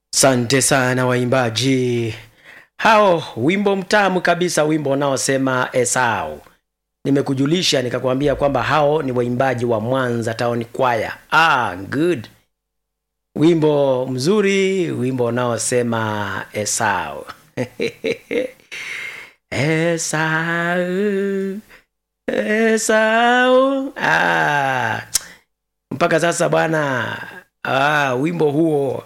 Sante sana waimbaji hao, wimbo mtamu kabisa, wimbo unaosema Esau. Nimekujulisha nikakwambia kwamba hao ni waimbaji wa Mwanza Town Choir. Ah, good. Wimbo mzuri, wimbo unaosema Esau. Esau, Esau. Ah, mpaka sasa bwana, ah, wimbo huo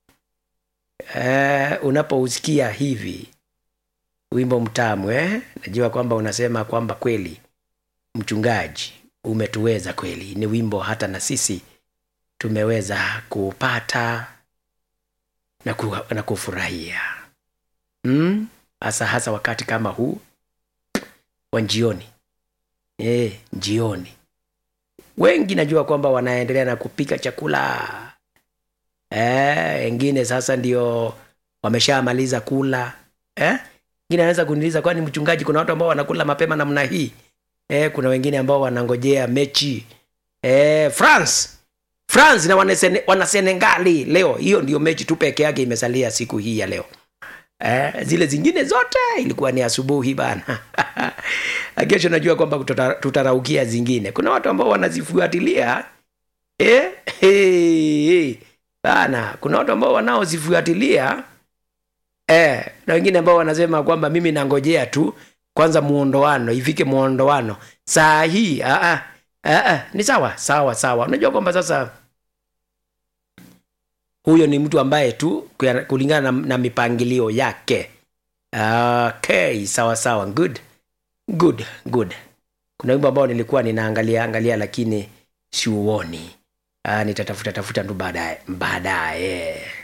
eh, unapousikia hivi wimbo mtamu eh? Najua kwamba unasema kwamba kweli mchungaji, umetuweza kweli. Ni wimbo hata na sisi tumeweza kupata na, ku, na kufurahia mm? hasa hasa wakati kama huu wa njioni eh, njioni wengi najua kwamba wanaendelea na kupika chakula eh, wengine sasa ndio wameshamaliza kula eh? Wengine anaweza kuniuliza kwani mchungaji, kuna watu ambao wanakula mapema namna hii eh? Kuna wengine ambao wanangojea mechi eh, France France na wanasene, wanasenegali leo. Hiyo ndio mechi tu peke yake imesalia siku hii ya leo eh, zile zingine zote ilikuwa ni asubuhi bana. Kesho najua kwamba tuta- tutaraukia zingine. Kuna watu ambao wanazifuatilia eh, hey, hey, bana. Kuna watu ambao wanaozifuatilia eh, na wengine ambao wanasema kwamba mimi nangojea tu kwanza muondoano ifike muondoano saa hii. Ah, ah, ah, ah, ni sawa sawa sawa. Unajua kwamba sasa huyo ni mtu ambaye tu kuya- kulingana na, na mipangilio yake. Okay, sawa sawa, good good good. Kuna wimbo ambao nilikuwa ninaangalia angalia lakini siuoni. Ah, nitatafuta tafuta tu baadaye baadaye.